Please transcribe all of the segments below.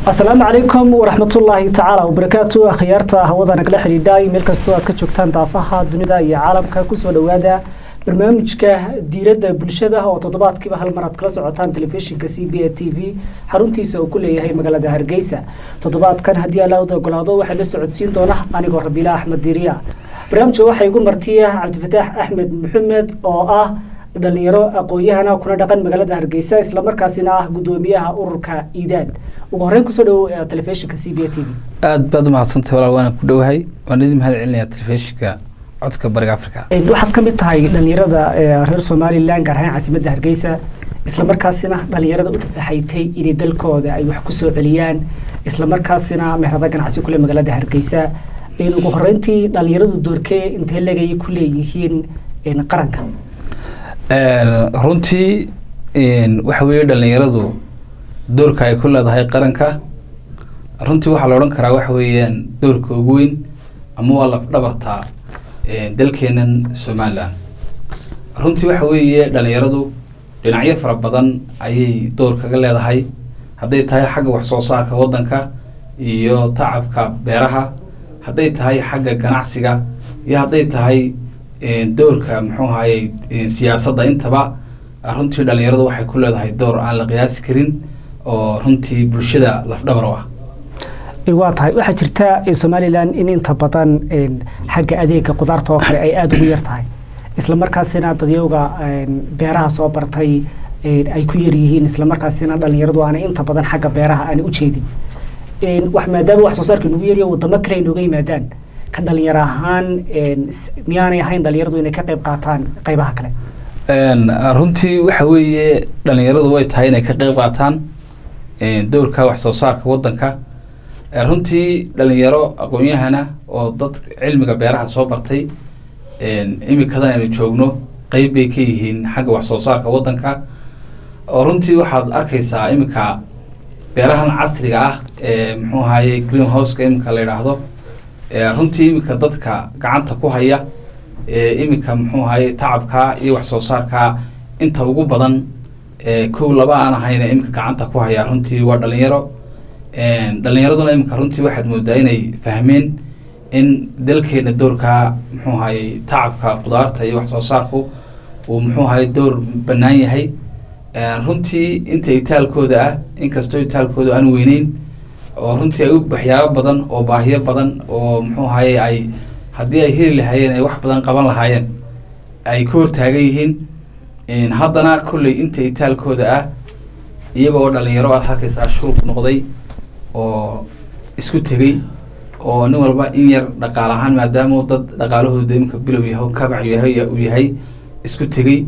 asalaamu calaykum waraxmatullaahi tacaala wabarakaatu akhyaarta hawada nagala xidhiidhay meel kastoo aad ka joogtaan daafaha dunida iyo caalamka kusoo dhowaada barnaamijka diiradda bulshada oo toddobaadkiiba hal mar aad kala socotaan telefishinka c b a t v xaruntiisa uu ku leeyahay magaalada hargeysa toddobaadkan haddii allaahud ogolaado waxaa la socodsiin doona anigoo rabiila axmed diiriya barnaamijka waxaa igu martiya cabdifataax axmed maxamed oo ah dhalinyaro aqoon-yahana kuna dhaqan magaalada hargeysa islamarkaasina ah gudoomiyaha ururka iidaan ugu horreyn kusoo dhowow telefishinka c b a t v aada baad umahadsantahay walaal waana ku dhowahay waan idin mahad celinayaa telefishinka codka bariga africa waxaad ka mid tahay dhalinyarada reer somalilan gaar ahaan caasimadda hargeysa islamarkaasina dhalinyarada u tafaxaytay inay dalkooda ay wax kusoo celiyaan islamarkaasina meherada ganacsi kule magaalada hargeysa ugu horeyntii dhalinyaradu doorkee intee legay ku leeyihiin qaranka runtii waxa weeye dhalinyaradu doorka ay ku leedahay qaranka runtii waxaa la odhan karaa waxa weeyaan doorka ugu weyn ama waa laf dhabartaa dalkeenan somalilan runtii waxa weeye dhalinyaradu dhinacyo fara badan ayay door kaga leedahay hadday tahay xagga wax soo saarka waddanka iyo tacabka beeraha hadday tahay xagga ganacsiga iyo hadday tahay doorka muxuu ahayey siyaasadda intaba runtii dhalinyaradu waxay ku leedahay door aan la qiyaasi karin oo runtii bulshada lafdhabar u ah waa tahay waxaa jirta somalilan in inta badan xagga adeega qudaarta oo kale ay aada ugu yar tahay islamarkaasina dadyowga beeraha soo bartay ay ku yar yihiin islamarkaasina dhalinyaradu aanay inta badan xagga beeraha aanay u jeedin wax maadaama wax soo saarka nagu yarya wadamo kale ay nooga yimaadaan ka dhalinyaro ahaan miyaanay ahayn dhalinyaradu inay ka qayb qaataan qaybaha kale runtii waxa weeye dhalinyaradu way tahay inay ka qayb qaataan doorka wax soo saarka waddanka runtii dhalinyaro aqoon-yahana oo dad cilmiga beeraha soo bartay imikadan aynu joogno qeyb bay ka yihiin xagga wax soo saarka waddanka oo runtii waxaad arkaysaa iminka beerahan casriga ah ee muxuu ahaye green houseka iminka la yidhaahdo runtii iminka dadka gacanta ku haya iminka muxuu ahaye tacabkaa iyo wax soo saarkaa inta ugu badan kow laba aan ahayna iminka gacanta ku haya runtii waa dhalinyaro dhalinyaraduna iminka runtii waxaad moodaa inay fahmeen in dalkeena doorkaa muxuu ahaye tacabka qudaarta iyo wax soo saarku uu muxuu ahaye door bannaan yahay runtii inta itaalkooda ah inkastoo itaalkooda aan weyneyn oo runtii ay waxyaabo badan oo baahiyo badan oo muxuu ahaye ay haddii ay heli lahaayeen ay wax badan qaban lahaayeen ay ka hortaagan yihiin haddana kolley inta itaalkooda ah iyaga oo dhalinyaro aad halkaysaa shurub noqday oo isku tegey oo nin walba in yar dhaqaal ahaan maadaama dad dhaqaalahooda iminka bilow yahay kabac yahay uu yahay isku tegey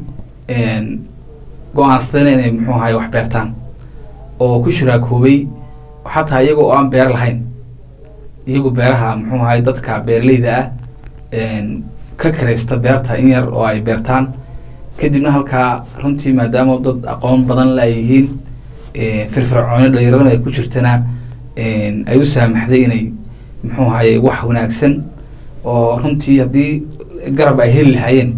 go-aansadana inay muxuu ahaye wax beertaan oo ku shuraakoobay xataa iyaga oo aan beer lahayn iyagu beeraha muxuu ahaye dadka beeraleyda ah ka karaysta beerta in yar oo ay beertaan kadibna halkaa runtii maadaama dad aqoon badan la ay yihiin firfircooni dhalinyarana ay ku jirtana ay u saamaxday inay muxuu ahaye wax wanaagsan oo runtii haddii garab ay heli lahaayeen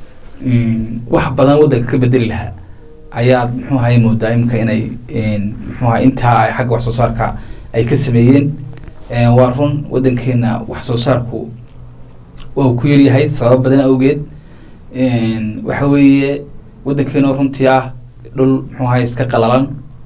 wax badan waddanka ka bedeli lahaa ayaad muxuu ahaye moodaa imika inay muxuu ahaye intaa ay xagga wax soo saarka ay ka sameeyeen waa run waddankeena wax soo saarku waa ku yaryahay sabab badan awgeed waxa weeye waddankeena runtii ah dhul muxuu ahaye iska qalalan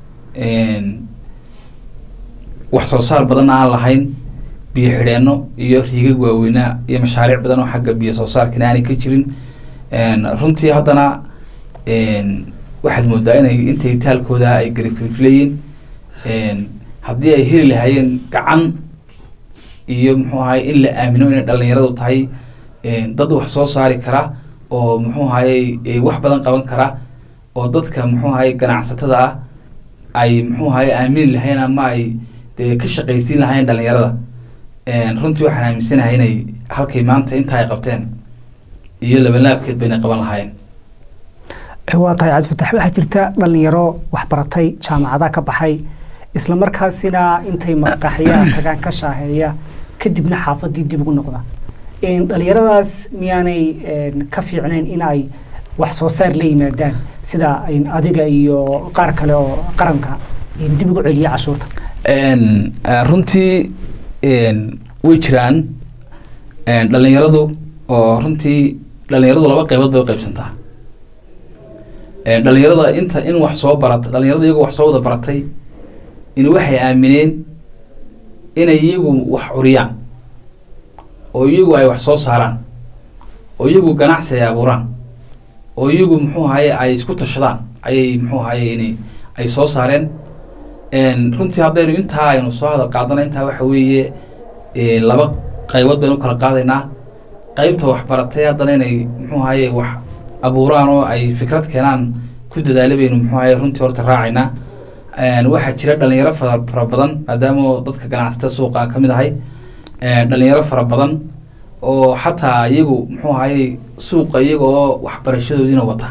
wax soo saar badan aan lahayn biyo xidheenno iyo riigag waaweynaa iyo mashaariic badan oo xagga biyo soo saarkana aanay ka jirin runtii haddana waxaad moodaa inay inta itaalkooda ay garifrifleeyiin haddii ay heli lahaayeen gacan iyo muxuu ahaye in la aamino inay dhalinyaradu tahay dad wax soo saari kara oo muxuu ahaye wax badan qaban kara oo dadka muxuu ahaye ganacsatada ah ay muxuu ahaye aamini lahayn ama ay dee ka shaqaysiin lahayn dhalinyarada runtii waxaan aaminsanahay inay halkay maanta intaa ay qabteen iyo labalaabkeed bayna qaban lahaayeen waa tahay cabdifatax waxaa jirta dhalinyaro waxbaratay jaamacada ka baxay islamarkaasina intay maqaxyaha tagaan ka shaaheeya kadibna xaafadii dib ugu noqda dhalinyaradaas miyaanay ka fiicnayn in ay wax soo saar la yimaadaan sida adiga iyo qaar kale oo qaranka dib ugu celiya cashuurta runtii way jiraan dhalinyaradu oo runtii dhalinyaradu laba qeybood bay uqeybsantaa dhalinyarada inta in wax soo barata dhalinyarada iyagoo wax soo wada baratay in waxay aamineen inay iyagu wax curiyaan oo iyagu ay wax soo saaraan oo iyagu ganacsi ay abuuraan oo iyagu muxuu ahaye ay isku tashadaan ayay muxuu ahaye in ay soo saareen runtii haddaynu intaa aynu soo hadal qaadana intaa waxa weeye laba qaybood baynu kala qaadaynaa qeybta waxbaratay haddana inay muxuu ahaye wax abuuraan oo ay fikrad keenaan ku dadaala baynu muxuu ahaye runtii horta raacaynaa waxaa jira dhalinyaro fara fara badan maadaama dadka ganacsata suuqa ka mid ahay dhalinyaro fara badan oo xataa iyagu muxuu ahaye suuqa iyaga oo waxbarashadoodiina wata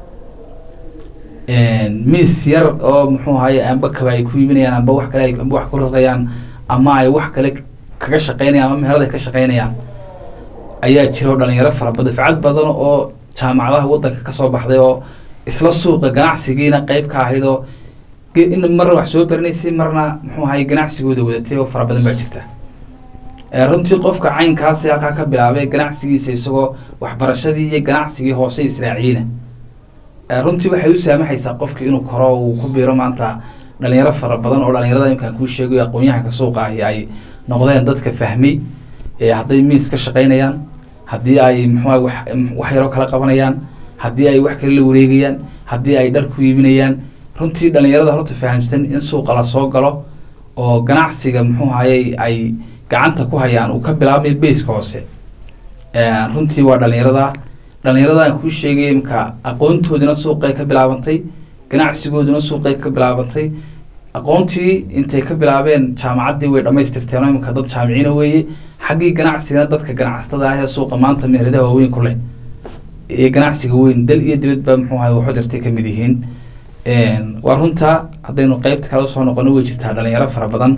miis yar oo muxuu ahaye amba kaba ay ku iibinayaan amba wax kale amba wax ku radayaan ama ay wax kale kaga shaqeynayaan ama meherad ay ka shaqeynayaan ayaa jira oo dhalinyaro fara badan dafcad badan oo jaamacadaha waddanka kasoo baxday oo isla suuqa ganacsigiina qeyb ka ahayd oo in marna wax soo baranaysay marna muxuu ahaye ganacsigooda wadatay oo fara badan baa jirta runtii qofka caynkaasi halkaa ka bilaabay ganacsigiisa isagoo waxbarashadii iyo ganacsigii hoose israaciyeyna runtii waxay u saamaxaysaa qofki inuu koro uu ku biiro maanta dhalinyaro fara badan oo dhalinyarada imkaan kuu sheegayo aqoon-yahanka suuqa ahi ay noqdeen dadka fahmay hadday miis ka shaqeynayaan haddii ay muxuuha wax wax yaroo kala qabanayaan haddii ay wax kale la wareegayaan haddii ay dhar ku iibinayaan runtii dhalinyarada horta fahamsan in suuqa lasoo galo oo ganacsiga muxuu ahaye ay gacanta ku hayaan uu ka bilaabmay baska hoose runtii waa dhalinyarada dhalinyaradan kuu sheegay imka aqoontoodina suuqay ka bilaabantay ganacsigooduna suuqay ka bilaabantay aqoontii intay ka bilaabeen jaamacaddii way dhamaystirteen oo imika dad jaamiciina weeye xaggii ganacsigana dadka ganacsatada ah ee suuqa maanta meheradaha waaweyn ku leh iyo ganacsiga weyn dal iyo dibadba muxuu ahay waxu jirtay kamid yihiin waa runta haddaynu qeybta kale usoo noqono way jirtaa dhalinyaro fara badan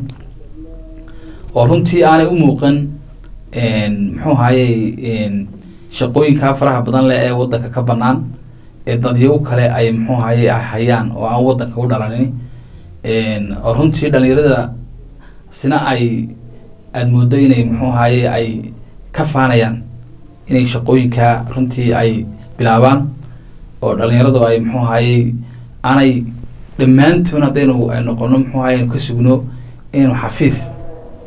oo runtii aanay u muuqan muxuu ahaye shaqooyinkaa faraha badan leh ee waddanka ka banaan ee dadyagu kale ay muxuu ahaye hayaan oo aan waddanka u dhalanin oo runtii dhalinyarada sina ay aada moodo inay muxuu ahaye ay ka faanayaan inay shaqooyinkaa runtii ay bilaabaan oo dhalinyaradu ay muxuu ahaye aanay dhammaantoon haddaynu ay noqono muxuu ahaye aynu ka sugno inaynu xafiis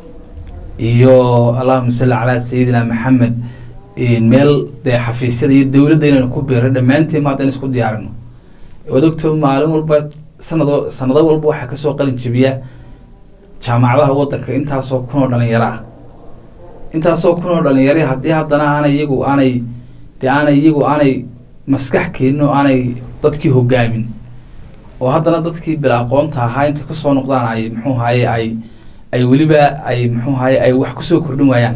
iyo allahuma salli calaa sayidina maxamed meel dee xafiisyada iyo dowladda inaynu ku biiro dhammaanteen ma haddaynu isku diyaarino waad ogto maalin walba sanado sanado walba waxaa kasoo qalin jebiya jaamacadaha waddanka intaasoo kun oo dhalinyaro ah intaasoo kun oo dhalinyaro haddii haddana aanay iyagu aanay dee aanay iyagu aanay maskax keenin oo aanay dadkii hogaamin oo haddana dadkii bila aqoonta ahaa intay kasoo noqdaan ay muxuu ahaye ay ay weliba ay muxuu ahaye ay wax kusoo kordhin waayaan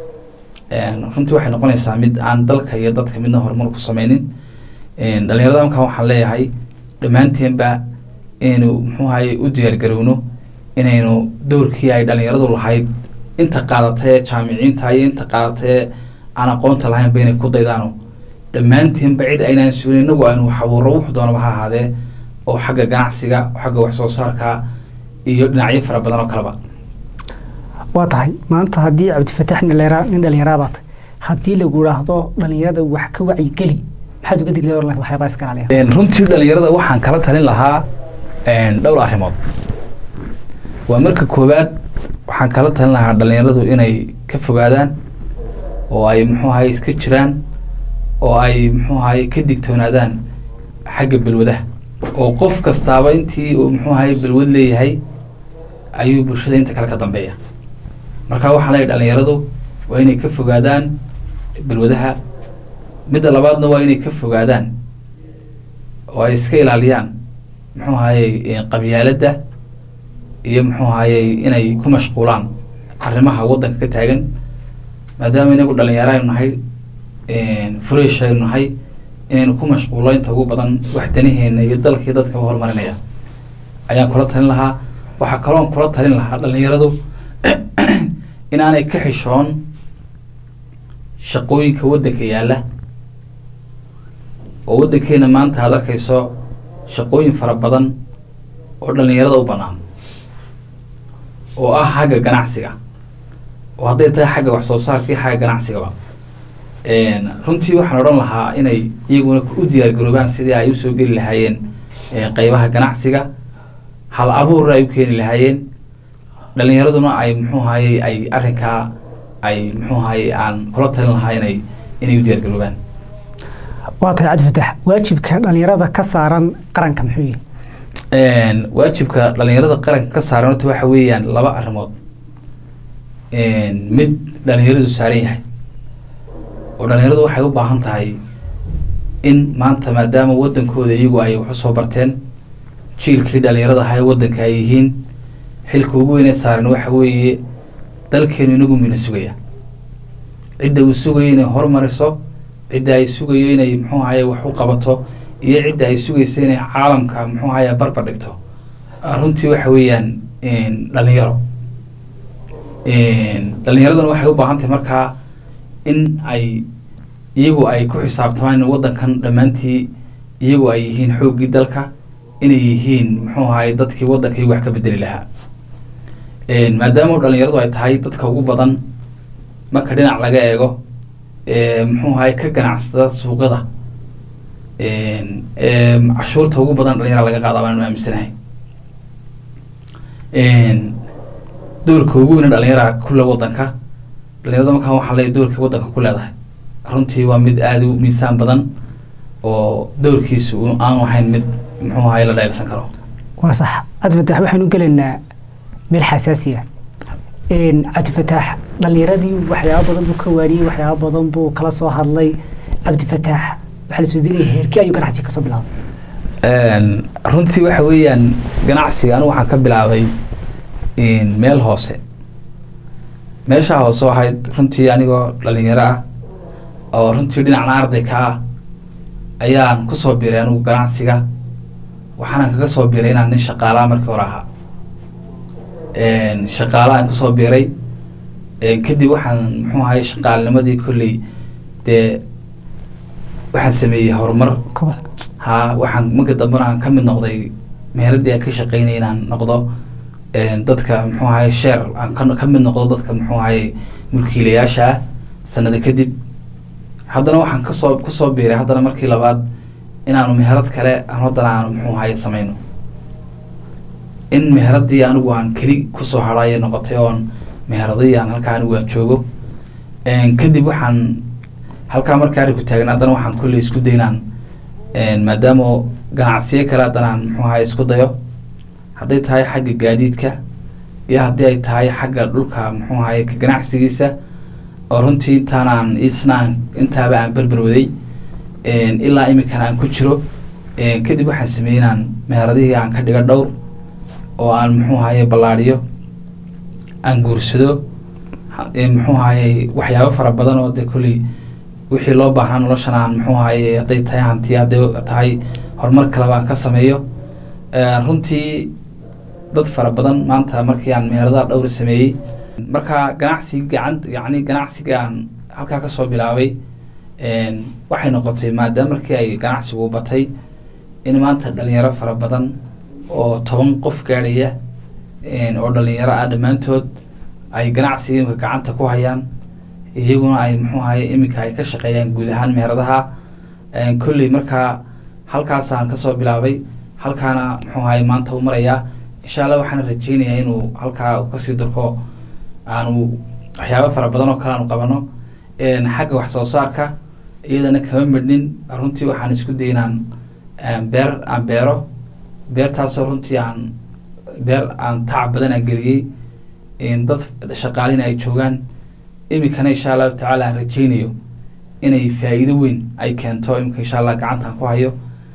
runtii waxay noqonaysaa mid aan dalka iyo dadka midna horumar ku sameynin dhalinyarada markaan waxaan leeyahay dhammaanteenba inaynu muxuu ahaye u diyaargarowno inaynu dowrkii ay dhalinyaradu lahayd inta qaadatay ee jaamiciinta iyo inta qaadatay ee aan aqoonta lahaynba inay ku daydaano dhammaanteenba cid aynaan sugin inagu aynu wax abuuro wuxu doonaba ha ahaadee oo xagga ganacsiga xagga wax soo saarka iyo dhinacyo fara badan oo kaleba waa tahay maanta haddii cabdifatax nin dhalinyaraa baatay haddii lagu idhaahdo dhalinyarada wax ka wacyigeli maxaad uga digla waxyaabaa iska ilaaliya runtii dhalinyarada waxaan kala talin lahaa dhowr arrimood waa marka koowaad waxaan kala talin lahaa dhalinyaradu inay ka fogaadaan oo ay muxuu ahaye iska jiraan oo ay muxuu ahaye ka digtoonaadaan xagga balwadaha oo qof kastaaba intii uu muxuu ahaye balwad leeyahay ayuu bulshada inta kale ka dambeeya marka waxaan leeyahy dhalinyaradu waa inay ka fogaadaan balwadaha midda labaadna waa inay ka fogaadaan oo ay iska ilaaliyaan muxuu ahaye qabyaaladda iyo muxuu ahaye inay ku mashquulaan arrimaha waddanka ka taagan maadaama inagu dhalinyaro aynu nahay fresh aynu nahay inaynu ku mashquulo inta ugu badan wax danaheena iyo dalkii dadka u horumarinaya ayaan kula talin lahaa waxaa kaloon kula talin lahaa dhalinyaradu inaanay ka xishoon shaqooyinka waddanka yaalla oo waddankeena maanta aad arkayso shaqooyin fara badan oo dhalinyarada u bannaan oo ah xagga ganacsiga oo hadday tahay xagga wax soo saarka iyo xagga ganacsigaba runtii waxaan odhan lahaa inay iyaguna u diyaargaroobaan sidii ay usoo geli lahaayeen qeybaha ganacsiga hal abuurna ay u keeni lahaayeen dhalinyaraduna ay muxuu hayey ay arrinkaa ay muxuu hayey aan kula talin lahaa inay inay u diyaargaroobaan waa tahay cabdi fatax waajibka dhalinyarada ka saaran qaranka muxuu yihi waajibka dhalinyarada qaranka ka saaran horta waxa weeyaan laba arrimood mid dhalinyaradu saaran yahay oo dhalinyaradu waxay u baahan tahay in maanta maadaama wadankooda iyagu ay wax usoo barteen jiilkii dhalinyarada ahaa ee wadanka ay yihiin xilka ugu weynee saaran waxa weeye dalkeenu inagu mina sugaya cidda uu sugayo inay horumariso cidda ay sugayo inay muxuu ahaye wax u qabato iyo cidda ay sugayso inay caalamka muxuu ahaye barbar dhigto runtii waxa weeyaan dhalinyaro dhalinyaraduna waxay u baahan tahay markaa in ay iyagu ay ku xisaabtamaan in wadankan dhammaantii iyagu ay yihiin xooggii dalka inay yihiin muxuu ahaye dadkii wadanka iyagu wax ka bedeli lahaa maadaama dhalinyaradu ay tahay dadka ugu badan marka dhinac laga eego muxuu ahaye ka ganacsada suuqada cashuurta ugu badan dhalinyara laga qaada baan aaminsanahay doorka ugu weyna dhalinyara kule wadanka dhalinyarada markaan waxaa leeyahy doorka wadanka ku leedahay runtii waa mid aada u miisaan badan oo doorkiisu aan ahayn mid muxuu ahaye la dheelsan karo waa sax cabdifatax waxaynu gelaynaa meel xasaasiya cabdifatax dhalinyaradii waxyaaba badan buu ka waariyey waxyaaba badan buu kala soo hadlay cabdifatax waxaa lasoo dilaya heerkii ayuu ganacsiga kasoo bilaabay runtii waxa weeyaan ganacsiga anigu waxaan ka bilaabay meel hoose meeshaa hoose ahayd runtii anigoo dhalinyaro ah oo runtii dhinacna arday ka ah ayaan kusoo biray anigu ganacsiga waxaana kaga soo biray inaan nin shaqaalaa markii hore ahaa shaqaala aan kusoo biray kadib waxaan muxuu ahay shaqaalnimadii kolley dee waxaan sameeyey horumar ha waxaan marka dambena aan ka mid noqday meheradii aan ka shaqeynay inaan noqdo dadka muxuu ahaye sheer aan ka mid noqdo dadka muxuu ahaye mulkiilayaasha ah sanada kadib haddana waxaan kasoo kusoo biiray haddana markii labaad inaanu meherad kale aan haddana aanu muxuu ahaye sameyno in meheradii anigu aan keli kusoo hadhaye noqotay oon meheradii aan halkaa anigu aan joogo kadib waxaan halkaa markaa arinku taagna haddana waxaan kolley isku daynaan maadaama ganacsiyo kale haddana aan muxuu ahaye isku dayo hadday tahay xagga gaadiidka iyo haddii ay tahay xagga dhulka muxuu ahaye ka ganacsigiisa oo runtii intaan aan isna aan intaaba aan berberwaday ilaa iminkana aan ku jiro kadib waxaan sameeyey inaan meheradihii aan ka dhigo dhowr oo aan muxuu ahaye ballaadhiyo aan guursado muxuu ahaye waxyaabo fara badan oo dee kolley wixii loo baahnaa noloshan aan muxuu ahaye hadday tahay hanti hadday tahay horumar kaleba aan ka sameeyo runtii dad fara badan maanta markii aan meheradaha dhowr sameeyey marka ganacsiga gacan yacni ganacsiga aan halkaa kasoo bilaabay waxay noqotay maadaama markii ay ganacsigu batay in maanta dhalinyaro fara badan oo toban qof gaadhaya oo dhalinyaro ah dhammaantood ay ganacsiga imika gacanta ku hayaan iyaguna ay muxuu ahaye iminka ay ka shaqeeyaan guud ahaan meheradaha kolley markaa halkaasaan kasoo bilaabay halkaana muxuu ahaye maanta u marayaa insha allah waxaan rajeynayaa inuu halkaa kasii durko aanu waxyaabo fara badan oo kale aanu qabano xagga wax soo saarka iyadana kama midhnin runtii waxaan isku day inaan beer aan beero beertaasoo runtii aan beer aan tacab badan aan geliyey dad shaqaalina ay joogaan iminkana insha allahu tacaala aan rajeynayo inay faa-iido weyn ay keento iminka insha allah gacantaan ku hayo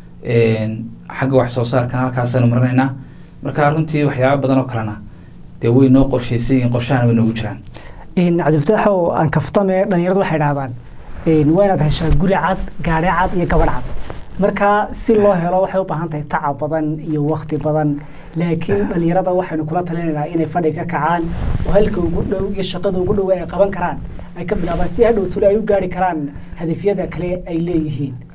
xagga wax soo saarkana halkaasaynu marinaynaa marka runtii waxyaaba badan oo kalena dee way noo qorshaysan yihiin qorshahana way noogu jiraan cabdifataax oo aan kaftame dhalinyaradu waxay dhahdaan waa inaad heshaa guri cad gaadhi cad iyo gabadh cad marka si loo helo waxay u baahan tahay tacab badan iyo wakti badan laakiin dhalinyarada waxaynu kula talinaynaa inay fadhi ka kacaan oo halka ugu dhow iyo shaqada ugu dhow ay qaban karaan ay ka bilaabaan si hadhow tule ay u gaari karaan hadafyada kale ay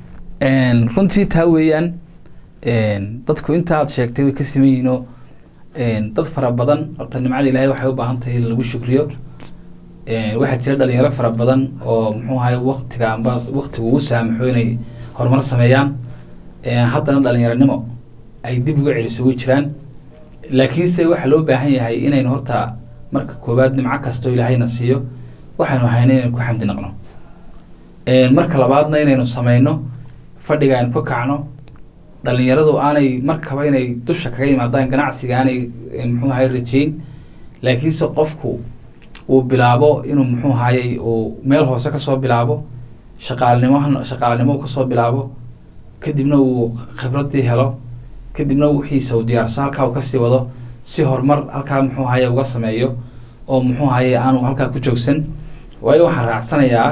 leeyihiin runtii taa weeyaan dadku inta aad sheegtay way ka siman yihiinoo dad fara badan horta nimcada ilaahay waxay u baahan tahay in lagu shukriyo waxaa jira dhalinyaro fara badan oo muxuu ahay waktiga amba waktigu ugu saamaxo inay horumar sameeyaan haddana dhalinyaronimo ay dib uga celiso way jiraan laakiinse waxaa loo baahan yahay inaynu horta marka koowaad nimco kastoo ilaahayna siiyo waxaynu hayna inaynu ku xamdi naqno marka labaadna inaynu sameyno fadhiga aynu ka kacno dhalinyaradu aanay markaba inay dusha kaga yimaadaan ganacsiga aanay muxuu ahay rajeyn laakiinse qofku uu bilaabo inuu muxuu ahayey uu meel hoose kasoo bilaabo shaqaalinimo shaqaalanimo kasoo bilaabo kadibna uu khibradii helo kadibna wixiisa uu diyaarso halkaa uu kasii wado si horumar halkaa muxuu ahaye uga sameeyo oo muxuu ahaye aanu halkaa ku joogsan waayo waxaan raacsanayaa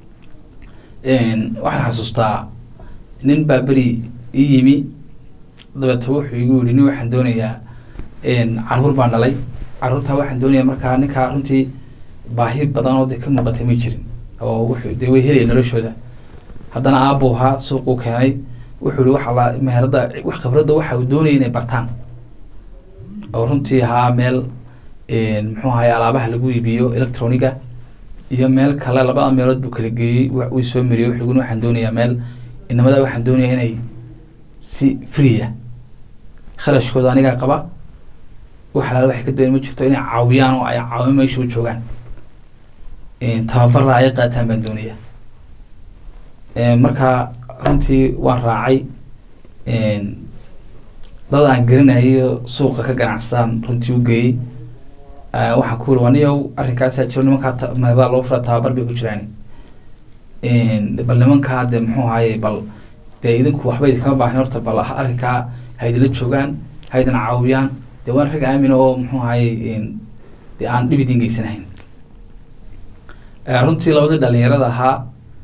waxaan xasuustaa nin baa beri ii yimi dabeeto wuxuu igu yihi nin waxaan doonayaa caruur baan dhalay caruurtaa waxaan doonayaa markaa ninkaa runtii baahi badan oo de ka muuqatay ma jirin oo wuxuu dee way helaya noloshooda haddana aabuu ahaa suuquu keenay wuxuu yihi waxa la meherada wax khibradda waxa uu doonaya inay bartaan oo runtii ahaa meel muxuu ahaye alaabaha lagu iibiyo electroniga iyo meel kale labada meelood buu kala geeyey uu soo mariyey wuxuu yiri waxaan doonayaa meel inamada waxaan doonayaa inay si freeya kharashkooda anigaa qaba wax alaale waxay ka doonaya ma jirto inay caawiyaan oo ay caawin meesha u joogaan tababarra ay qaataan baan doonaya marka runtii waan raacay dad aan garanayo suuqa ka ganacsadaan runtii u geeyey waxaan ku yiri aniyow arrinkaasaa jiro nimankaa meedaa loo fura tababar bay ku jiraan bal nimankaa dee muxuu ahaye bal dee idinku waxba idinkama baahnin horta bal arrinkaa ha idinla joogaan ha idin caawiyaan dee waan rag aamina oo muxuu ahaye dee aan dhib idin geysanahayn runtii labadii dhalinyarada ahaa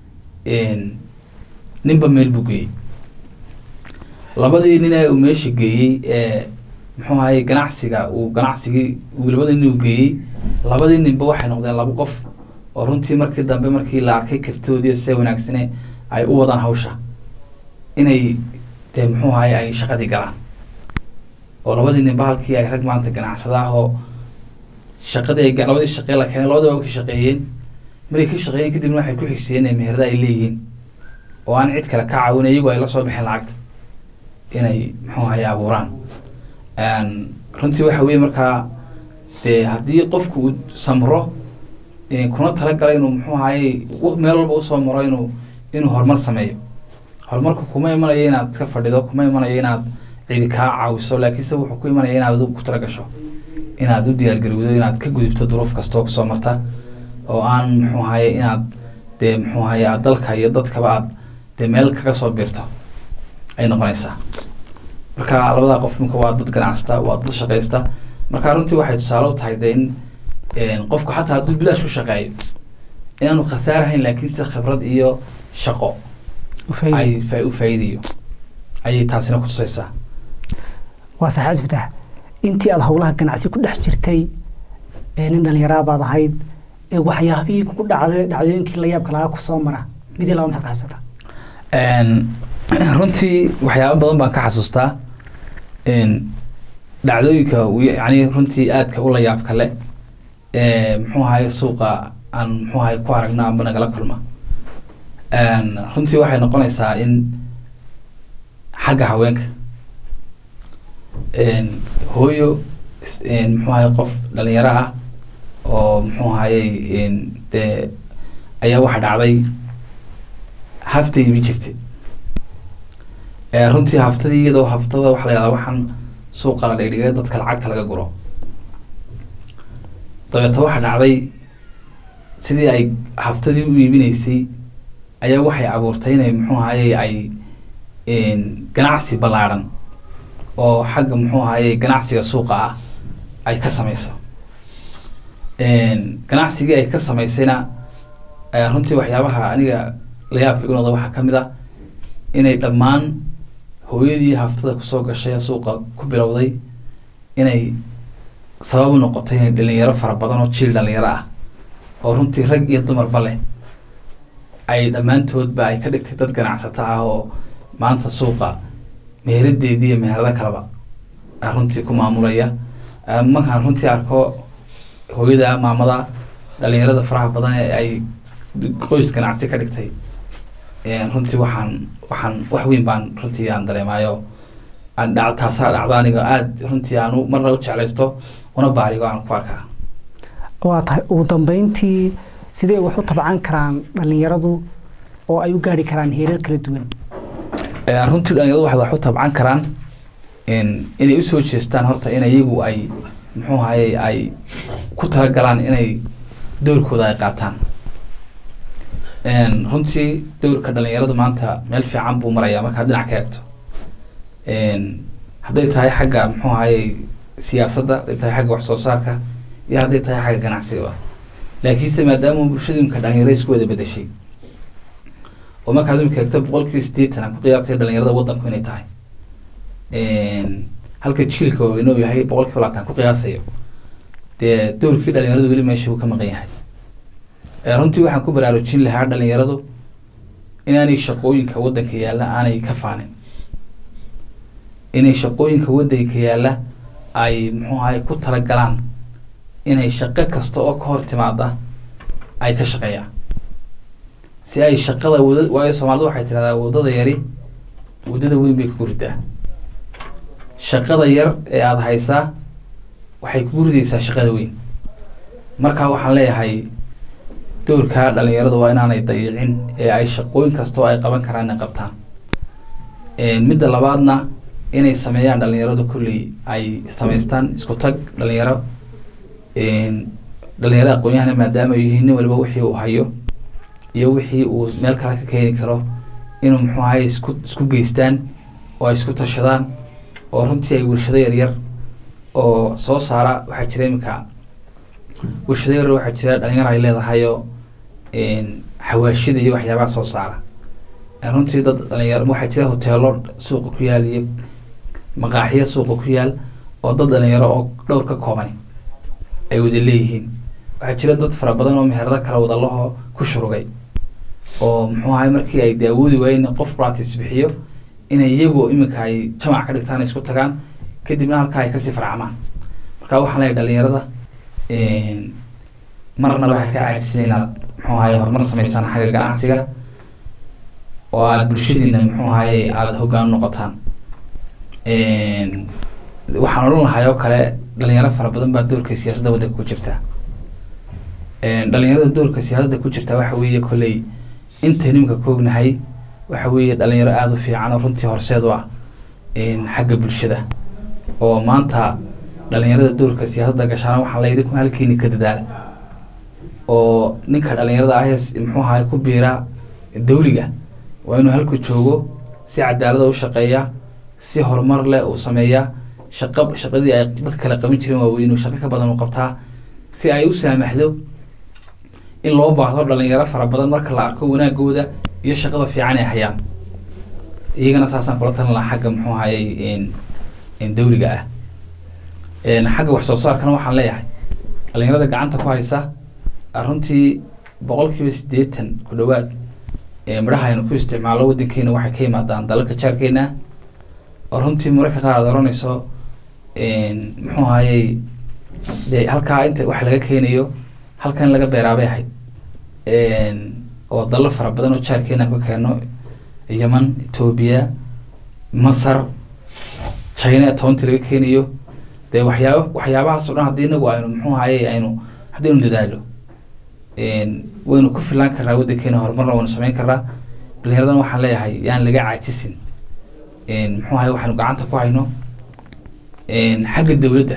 ninba meel buu geeyey labadii nin ee uu meesha geeyey ee muxuu ahaye ganacsiga uu ganacsigii uu labadii nin uu geeyey labadii ninba waxay noqdeen laba qof oo runtii markii dambe markii la arkay kartidoodii see wanaagsane ay u wadaan hawsha inay dee muxuu ahaye ay shaqadii galaan oo labadii ninba halkii ay rag maanta ganacsada ah oo shaqadii ay labadii shaqee la keenay labadaba way ka shaqeeyeen markay ka shaqeeyeen kadibna waxay ku xigsiiyeen inay meherada ay leeyihiin oo aan cid kale ka caawin iyagu ay la soo baxeen lacagta inay muxuu ahaye abuuraan runtii waxa weye markaa dee haddii qofku uu samro kuna talagala inuu muxuu ahaye meel walba usoo maro inuu inuu horumar sameeyo horumarku kuma imanayo inaad iska fadhido kuma imanayo inaad cidi kaa caawiso laakiinse wuxuu ku imanaya inaad adigu ku talagasho inaad u diyaargarowdo inaad ka gudubto duruuf kastoo kusoo marta oo aan muxuu ahaye inaad dee muxuu ahaye aad dalka iyo dadkaba aad dee meel kaga soo biirto ay noqonaysaa marka labadaa qof minka waa dad ganacsata waa dad shaqaysta marka runtii waxay tusaale u tahay dee in qofku xataa hadduu bilaash ku shaqeeyo inaanu khasaarahayn laakiinse khibrad iyo shaqo ay fa- u faa'iidayo ayay taasina ku tusaysaa waa saxaad fatax intii aada howlaha ganacsi ku dhex jirtay ee nin dhallinyaraa baad ahayd ee waxyaabihii kugu dhacday dhacdooyinkii la yaabka lagaa ku soo mara midii laba maxaad ka xasuusataa runtii waxyaaba badan baan ka xasuustaa dhacdooyinka yani runtii aadka u la yaabka le muxuu ahaye suuqa aan muxuu ahaye ku aragna amba nagala kulma runtii waxay noqonaysaa in xagga haweenka hooyo muxuu ahaye qof dhalinyaro ah oo muxuu ahaye dee ayaa waxa dhacday haftay ibi jirtay runtii haftadii iyadoo haftada waxa la yahdaa waxaan suuqa la dhigdhigay dadka lacagta laga guro dabeeto waxa dhacday sidii ay haftadii u iibinaysay ayaa waxay abuurtay inay muxuu ahaye ay ganacsi ballaadhan oo xagga muxuu ahaye ganacsiga suuqa ah ay ka sameyso ganacsigii ay ka samaysayna runtii waxyaabaha aniga layaabka igu noqda waxaa ka mid ah inay dhammaan hooyadii haftada kusoo gashay ee suuqa ku bilowday inay sabab u noqotay inay dhalinyaro fara badan oo jiil dhalinyaro ah oo runtii rag iyo dumarba leh ay dhammaantoodba ay ka dhigtay dad ganacsato ah oo maanta suuqa meheradeedii iyo meherado kaleba runtii ku maamulaya markaan runtii arko hooyada maamada dhalinyarada faraha badan ee ay qoys ganacsi ka dhigtay runtii waxaan waxaan wax weyn baan runtii aan dareemaayo aan dhac taasaa dhacda aniga aada runtii aanu marna u jeclaysto una baarigo aan ku arkaa waa tahay ugu dambeyntii sidee wax u tabcan karaan dhalinyaradu oo ay u gaari karaan heerar kala duwan runtii dhalinyaradu waxay wax u tabcan karaan inay usoo jeestaan horta in iyagu ay muxuu ahaye ay ku talagalaan inay doorkooda ay qaataan runtii doorka dhalinyaradu maanta meel fiican buu marayaa markaad dhinac ka eegto hadday tahay xagga muxuu ahaye siyaasadda hadday tahay xagga wax soo saarka iyo hadday tahay xagga ganacsiga laakiinse maadaama bulshada imika dhalinyaro isku wada bedeshay oo markaad imika eegto boqol kiiba sideetan aan ku qiyaasaya dhalinyarada waddanku inay tahay halka jiilka waaweyn uu yahay boqol kiiba labaatan ku qiyaasayo dee doorkii dhalinyaradu weli meesha uu ka maqan yahay runtii waxaan ku baraarujin lahaa dhalinyaradu inaanay shaqooyinka waddanka yaalla aanay ka faanin inay shaqooyinka waddanka yaalla ay muxuu ahay ku talagalaan inay shaqo kasta oo ka hor timaada ay ka shaqeeyaan si ay shaqada wada waayo soomaalidu waxay tidhahdaa waddada yari waddada weyn bay kugu ridaa shaqada yar ee aada haysaa waxay kugu ridaysaa shaqada weyn marka waxaan leeyahay doorkaa dhalinyaradu waa inaanay dayicin ee ay shaqooyin kastoo ay qaban karaan inay qabtaan midda labaadna inay sameeyaan dhalinyaradu kulley ay samaystaan isku tag dhalinyaro dhalinyaro aqoon-yahana maadaama ay yihiin nin waliba wixii uu hayo iyo wixii uu meel kale ka keeni karo inuu muxuu ahaye isku isku geystaan oo ay isku tashadaan oo runtii ay warshado yaryar oo soo saara waxaa jira iminka warshado yaryar waxaa jira dhalinyaro ay leedahayoo xawaashida iyo waxyaabaha soo saara runtii dad dhalinyaro waxaa jira hoteelo suuqa ku yaal iyo maqaaxiyo suuqa ku yaal oo dad dhalinyaro oo dhowr ka koobani ay wada leeyihiin waxaa jira dad fara badan oo meherado kala wada lahoo ku shurugay oo muxuu ahay markii ay daawoodi waayeen qof practice bixiyo inay iyagu iminka ay jamac ka dhigtaan isku tagaan kadibna halkaa ay kasii farcamaan marka waxaan leeyahay dhalinyarada marna waxay ka caajisan inaad muxuu ahaye horumar samaysaan xagga ganacsiga oo aada bulshadiina muxuu ahaye aada hoggaan u noqotaan waxaan odhan lahay oo kale dhalinyaro fara badan baa doorka siyaasadda waddanka ku jirta dhalinyarada doorka siyaasadda ku jirta waxa weeye kolley intaynu imika koognahay waxa weeye dhalinyaro aada u fiican oo runtii horseed u ah xagga bulshada oo maanta dhalinyarada doorka siyaasadda gashaana waxaa layidhi ku halkeeni ka dadaala oo ninka dhalinyarada ah muxuu ahay ku biira dawliga waa inuu halku joogo si cadaalada u shaqeeya si horumar leh uu sameeyaa shaqa shaqadii ay dad kale qaban jireen waaweyn inuu shaqo ka badan u qabtaa si ay u saamaxdo in loo baahdo dhalinyaro fara badan marka la arko wanaagooda iyo shaqada fiican ay hayaan iyagana saasaan kula talin lahaa xagga muxuu ahayey dawliga ah xagga wax soo saarkana waxaan leeyahay dhalinyarada gacanta ku haysa runtii boqol kiiba siddeetan ku dhowaad midhaha aynu ku isticmaalo waddankeena waxay ka yimaadaan dalalka jaarkeena oo runtii mararka qaar aad oranayso muxuu ahayey dee halkaa inta wax laga keenayo halkan laga beeraabay ahayd oo dallo fara badan oo jaarkeena ka keeno yeman etoobiya masar china toonti laga keenayo dee waxyaaba waxyaabahaas o dhan haddii inagu aynu muxuu ahayey aynu haddaynu dadaalo waynu ku filaan karnaa waddankeena horumarna waynu sameyn karnaa dhalinyaradan waxaan leeyahay yaan laga caajisin muxuu ahay waxaanu gacanta ku hayno xagga dawladda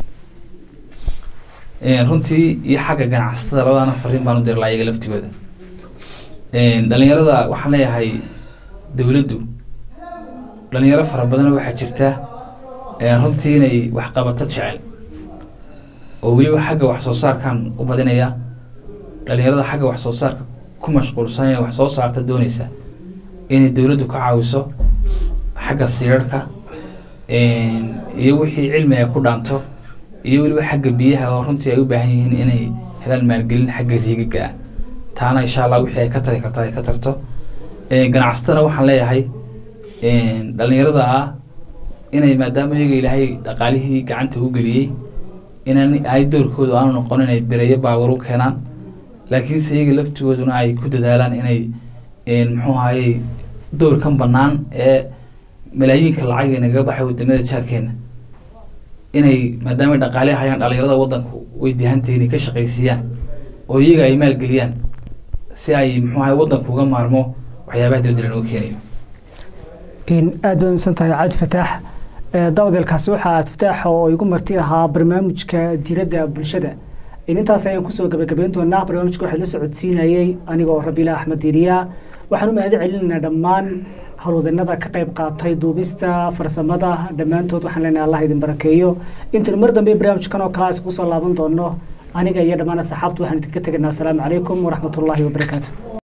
runtii iyo xagga ganacsatada labadana fariin baan u diri lahaa iyaga laftigooda dhalinyarada waxaan leeyahay dawladdu dhalinyaro fara badan waxaa jirta runtii inay waxqabato jecel oo weliba xagga wax soo saarkan u badinaya dhalinyarada xagga wax soo saarka ku mashquulsan ee wax soo saarta dooneysa inay dawladdu ka caawiso xagga siirarhka iyo wixii cilmi ay ku dhaanto iyo weliba xagga biyaha oo runtii ay u baahan yihiin inay helaan maalgelin xagga riigaga ah taana insha allah wixii ay ka tari karta ay ka tarto ganacsatana waxaan leeyahay dhalinyarada ah inay maadaama iyaga ilaahay dhaqaalihii gacanta u geliyey inaan ay doorkooda aanu noqon inay bereyo baawar u keenaan laakiinse iyaga laftigooduna ay ku dadaalaan inay muxuu ahayey doorkan bannaan ee malaayiinka lacag ee nagaga baxay wadamada jaarkeena inay maadaama dhaqaale hayaan dhalinyarada wadanku way dihantahay inay ka shaqaysiiyaan oo iyaga ay maalgeliyaan si ay muxuu ahay wadanku uga maarmo waxyaabaha dibadda lanoo keenayo aada bay umsan tahay cabdi fataax dawadeelkaasi waxaa cabdi fataax oo igu marti ahaa barnaamijka diiradda bulshada intaas ayaan kusoo gabagabeyn doonaa barnaamijka waxaa la socodsiinayey anigoo rabiila axmed diiriya waxaan u mahad celinaynaa dhammaan howlwadanada ka qayb qaatay duubista farsamada dhammaantood waxaan leenahay allah idin barakeeyo intaynu mar dambe barnaamijkan oo kale isugu soo laaban doono aniga iyo dhammaan asxaabtu waxaan idinka tegaynaa asalaamu calaykum waraxmatullaahi wabarakaatu